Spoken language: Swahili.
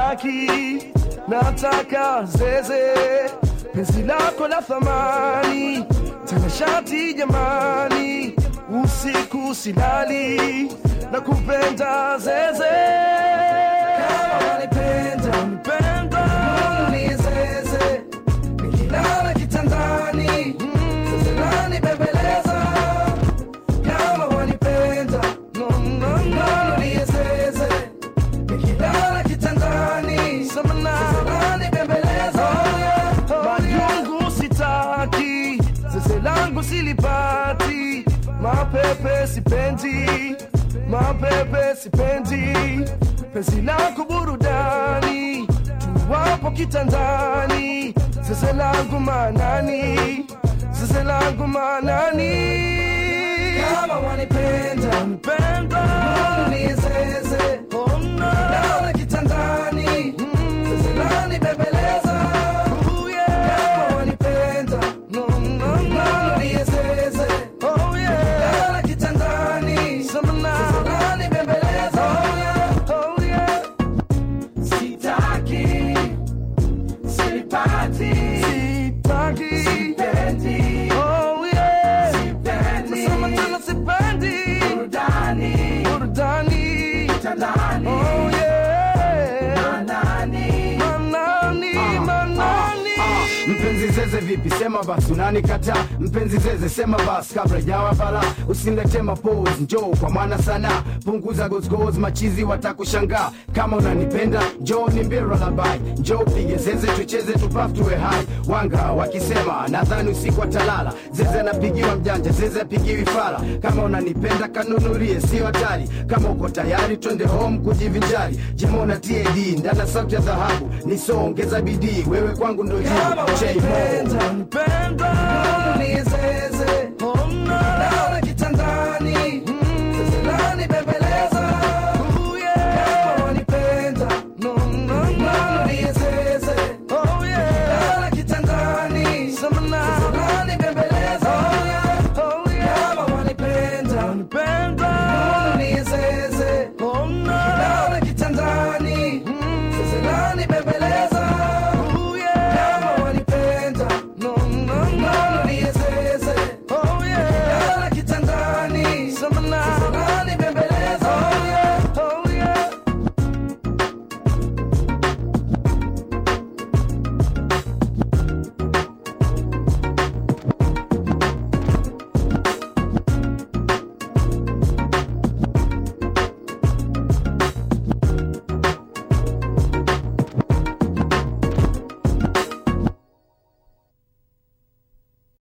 sitaki nataka zeze penzi lako la thamani tena shati jamani usiku silali na kupenda zeze kama wanipenda wanipenda ni zeze nikilala kitandani zeze nani bembeleza kama wanipenda no, no, no, ni zeze nikilala kitandani samani bembeleza majungu sitaki zeze langu silipati mapepe sipendi mapepe sipendi penzi lako burudani tuwapo kitandani zeze langu manani zeze langu manani kama wanipenda wanipenda ni zeze oh, no. Naona kitandani zeze lani bembeleza oh, yeah. kama wanipenda no, no, no. ni zeze oh, yeah. Naona kitandani zeze lani bembeleza oh, yeah. oh, yeah. sitaki sipati sitaki sipendi oh yeah sipendi nasema tena sipendi burudani burudani kitandani oh yeah manani manani manani mpenzi zeze vipi sema basi unanikataa mpenzi zeze sema basi kabla jawa bala usinilete mapose njoo kwa mwana sana punguza gozgoz machizi watakushangaa kama unanipenda njoo nimbie lullaby njoo pige zeze tucheze tupaf tuwe hai wanga wakisema nadhani usiku atalala zeze anapigiwa mjanja zeze apigiwi fala kama unanipenda kanunulie sio hatari kama uko tayari twende home kujivinjari jimona tad ndana sauti ya dhahabu nisongeza bidii wewe kwangu ndo jibu kama J-Mo. wanipenda wanipenda